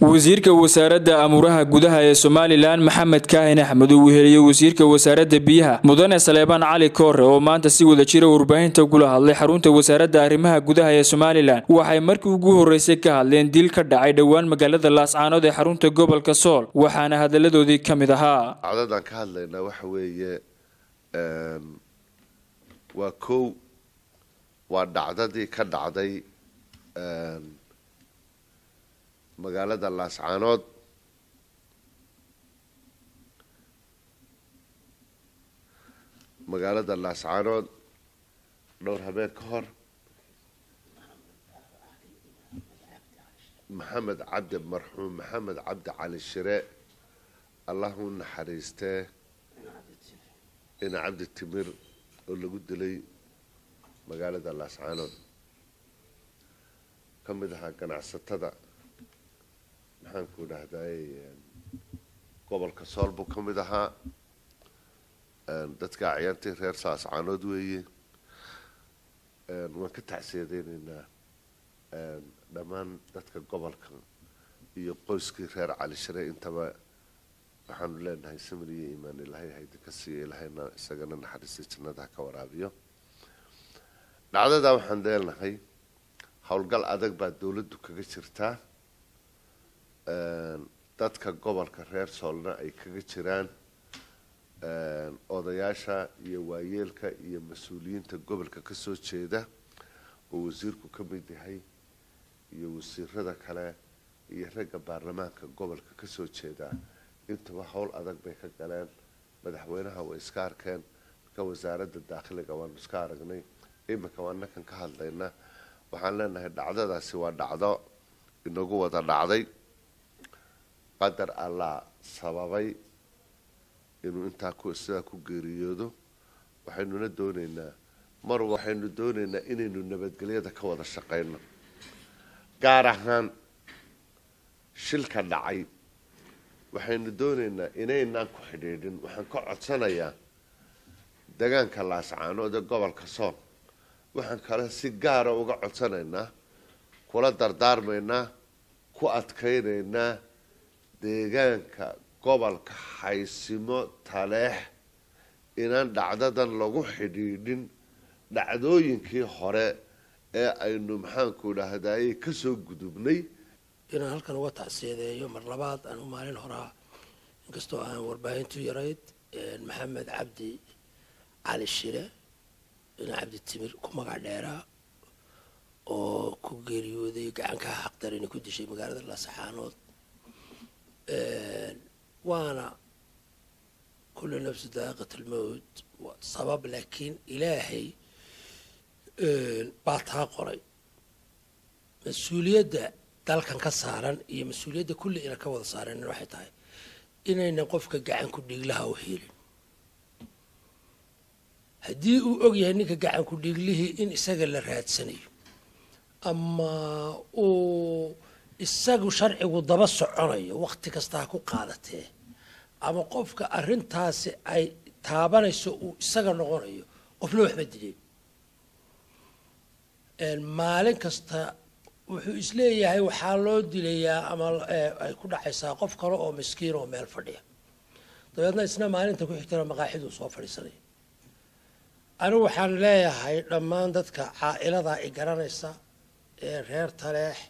wasiirka wasaaradda amuuraha gudaha ee somalilan maxamed kaahin axmed uu weheliyey wasiirka wasaaradda biyaha mudane saleebaan cali koore oo maanta si wada jira warbaahinta gula hadlay xarunta wasaaradda arrimaha gudaha ee somalilan waxay markii ugu horreysay ka hadleen dil ka dhacay dhowaan magaalada laascaanood ee xarunta gobolka sool waxaana hadaladoodii ka mid ahaa dacdadan ka hadlaynaa waxa weeye waa kow waa dhacdadii ka dhacday magaalada laascaanood magaalada laascaanood dhowr habeen ka hor maxamed cabdi marxuum maxamed cabdi cali shire allahu naxariistee ina cabdi timir oo lagu dilay magaalada laascaanood ka mid ahaa ganacsatada maxaanku dhahday gobolka sool buu ka mid ahaa dadka acyaantii reer laascaanood weeye waan ka tacsiyadeyneynaa dhammaan dadka gobolka iyo qoyskii reer cali shire intaba waxaanu leenahay samir iyo iimaan ilaahay haydi ka siiya ilaahayna isagana naxariista jannada ha ka waraabiyo dhacdadaa waxaan leenahay howlgal adag baa dawladdu kaga jirtaa dadka gobolka reer soolna ay kaga jiraan odayaasha iyo waayeelka iyo mas-uuliyiinta gobolka kasoo jeeda oo wasiirku ka mid yahay iyo wasiirada kale iyo ragga baarlamaanka gobolka kasoo jeeda intuba howl adag bay ka galeen madaxweynaha way iska arkeen marka wasaaradda daakhiliga waanu iska aragnay iminka waa nakan ka hadlayna waxaan leenahay dhacdadaasi waa dhacdo inagu wada dhacday qadar allah sababay inuu intaa ku sidaa ku geeriyoodo waxaynuna dooneynaa mar waxaynu dooneynaa inaynu nabadgelyada ka wada shaqayno gaar ahaan shilka dhacay waxaynu dooneynaa inaynaan ku xidhiidhin waxaan ka codsanayaa degaanka laascaanood ee gobolka sool waxaan kale si gaara uga codsanaynaa kula dardaarmaynaa ku adkaynaynaa deegaanka gobolka haysimo taleex inaan dhacdadan lagu xidhiidhin dhacdooyinkii hore ee aynu maxaanku dhahdaye kasoo gudubnay inaan halkan uga tacsiyadeeyo mar labaad aan u maalin horaa inkastoo aan warbaahintu yarayd maxamed cabdi cali shire ina cabdi timir ku magac dheeraa oo ku geeriyooday gacankaa xaqdarina ku dishay magaalada laasaxaanood waana kulli nafsi daaqiat almowt sabab laakiin ilaahay baa taa qoray mas-uuliyadda dalkan ka saaran iyo mas-uuliyadda kulli ina ka wada saareen waxay tahay inaynan qofka gacanku dhiiglaha u helin haddii uu og yahay ninka gacanku dhiiglihii in isaga la raadsanayo ama uu isagu sharcigu daba soconayo wakti kasta ha ku qaadatee ama qofka arrintaasi ay taabanayso uu isaga noqonayo qofna waxba dileen maalin kasta wuxuu isleeyahay waxaa loo dilayaa ama ay ku dhacaysaa qof kale oo miskiin oo meel fadhiya dabeedna isna maalinta ku xigtana maqaaxiduu soo fadhiisanaya anigu waxaan leeyahay dhammaan dadka caa-iladaa i garanaysa ee reer taleex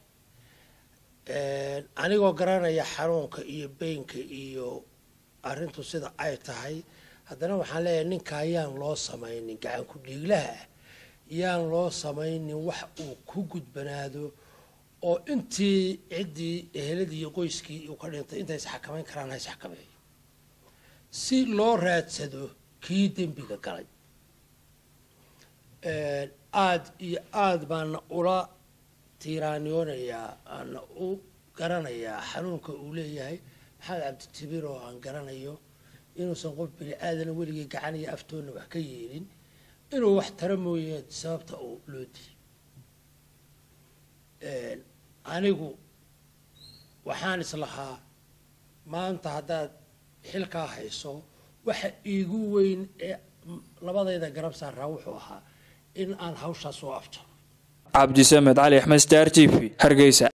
anigoo garanaya xanuunka iyo beynka iyo arrintu sida ay tahay haddana waxaan leeyahay ninkaa yaan loo samaynin gacanku dhiiglaha ah yaan loo samaynin wax uu ku gudbanaado oo intii ciddii eheladii iyo qoyskii uu ka dhintay intay isxakamayn karaan ha isxakameeyo si loo raadsado kii dembiga galay aada iyo aada baana ula tiiraaniyoonayaa aana u garanayaa xanuunka uu leeyahay maxamed cabditibir oo aan garanayo inuusan qof bini aadana weligii gacan iyo aftoonna wax ka yeelin inuu wax tara mooye sababta uu loo dilay anigu waxaan islahaa maanta haddaad xilkaa hayso waxa iigu weyn ee labadayda garab saaraa wuxuu ahaa in aan hawshaas soo afjaro cabdisamed cali axmed star t v hargeysa